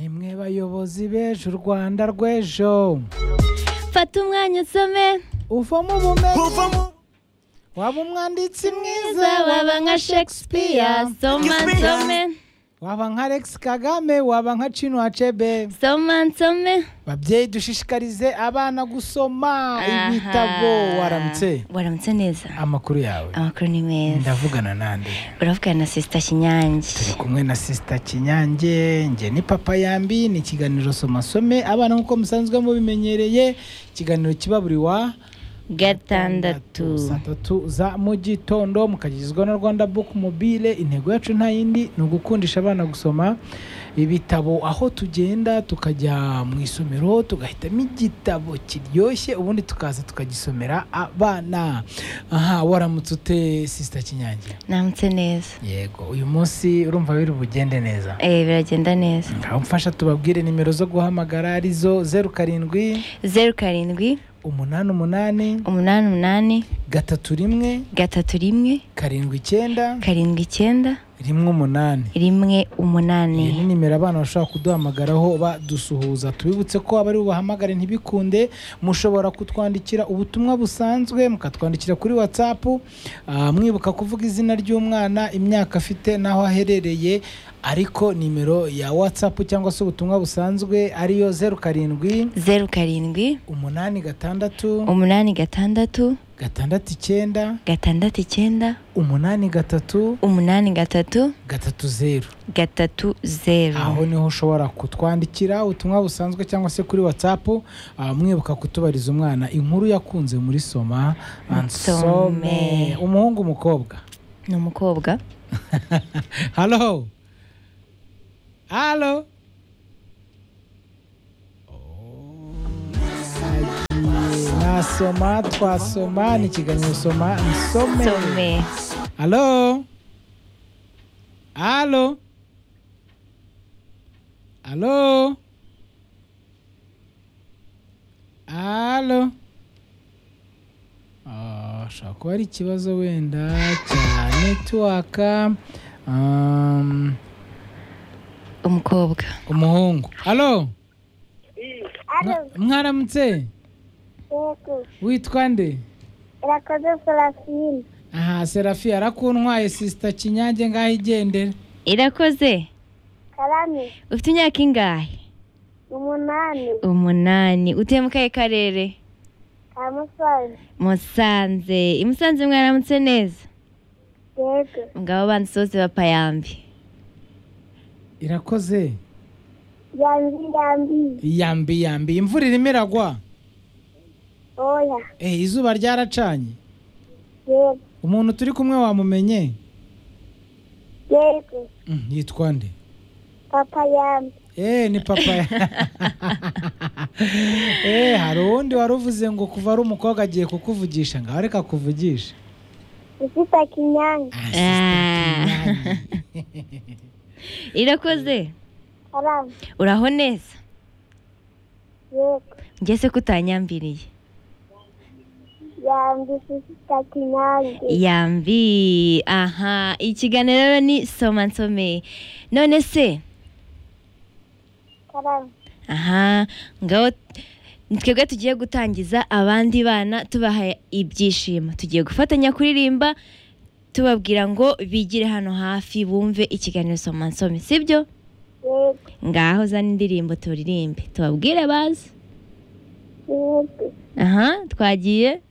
bayobozi b'ejo u rwanda rw'ejo fata umwanya usome uvamo ubumenyi waba umwanditsi mwiza waba nka shakespeare soma nsome waba nka alex kagame waba nka cino acebe soma nsome babyeyi dushishikarize abana gusoma ibitabo Aha. waramutse waramutse neza amakuru yawe amakuru ni meza ndavugana nande uravugana na sisita kinyange turi kumwe na sisita kinyange nge ni papa yambi ni ikiganiro somasome abana nk'uko musanzwe mubimenyereye ikiganiro kiba buri wa gatandatu saa tatu za mu gitondo mukagizwa na rwanda book mobile intego yacu nta yindi ni ugukundisha abana gusoma ibitabo aho tugenda tukajya mu isomero tugahitamo igitabo kiryoshye ubundi tukaza tukagisomera abana aha waramutse ute sisita kinyange namutse neza yego uyu munsi urumva biri bugende neza eh biragenda neza mfasha tubabwire nimero zo guhamagara arizo zeru karindwi zeru karindwi umunani umunani umunani umunani gatatu rimwe gatatu rimwe karindwi icyenda karindwi icyenda rimwe umunani rimwe iyi ni umunani nimero abana bashobora kuduhamagaraho badusuhuza tubibutse ko abari bubahamagare ntibikunde mushobora kutwandikira ubutumwa busanzwe mukatwandikira kuri watsapu ah, mwibuka kuvuga izina ry'umwana imyaka afite n'aho aherereye ariko nimero ya watsapu cyangwa se ubutumwa busanzwe ariyo zeru karindwi zeru karindwi umunani gatandatu umunani gatandatu gatandatu icyenda gatandatu icyenda umunani gatatu umunani gatatu gatatu zeru gatatu zeru aho niho ushobora kutwandikira ubutumwa busanzwe cyangwa se kuri watsapu ah, mwibuka kutubariza umwana inkuru yakunze muri soma ansome Nsome. umuhungu umukobwa ni umukobwa halo halo Oh, nasoma twasoma ni ikiganiro soma nsome some Aló. Aló. Aló. Aló. Ah, Ashobora kuba ari ikibazo wenda cya netiwaka um, umukobwa umuhungu alo mwaramutse Yego, witwa nde irakoze Francine. aha serafi arakuntwaye sisita kinyange ngaho igendera irakoze Karame, ufite imyaka ingahe umunani, umunani utuye mu kahe karere ka Musanze. musanze i musanze mwaramutse neza Yego, mugabo banzi bose bapayambi irakoze yambi yambiye. yambi yambi imvura irimo iragwa Oya, eh izuba ryaracanye yego, umuntu turi kumwe wamumenye yego, Mm, yitwa nde papa yambi. eh ni papa eh hari uwundi wari uvuze ngo kuva ari umukobwa agiye kukuvugisha ngaho reka akuvugishe Ufite kinyange, Ah, Ah. sister Kimani. irakoze karame, uraho neza yego, ngese ko utanyambiriye yambi ufite kinyange. yambi aha ikiganiro rero ni soma nsome none se Karame, aha ngaho ni twebwe tugiye gutangiza abandi bana tubaha ibyishimo tugiye gufatanya kuririmba tubabwira ngo bigire hano hafi bumve ikiganiro soma nsome sibyo yego, ngaho zana indirimbo turirimbe tubabwire bazi yego, aha twagiye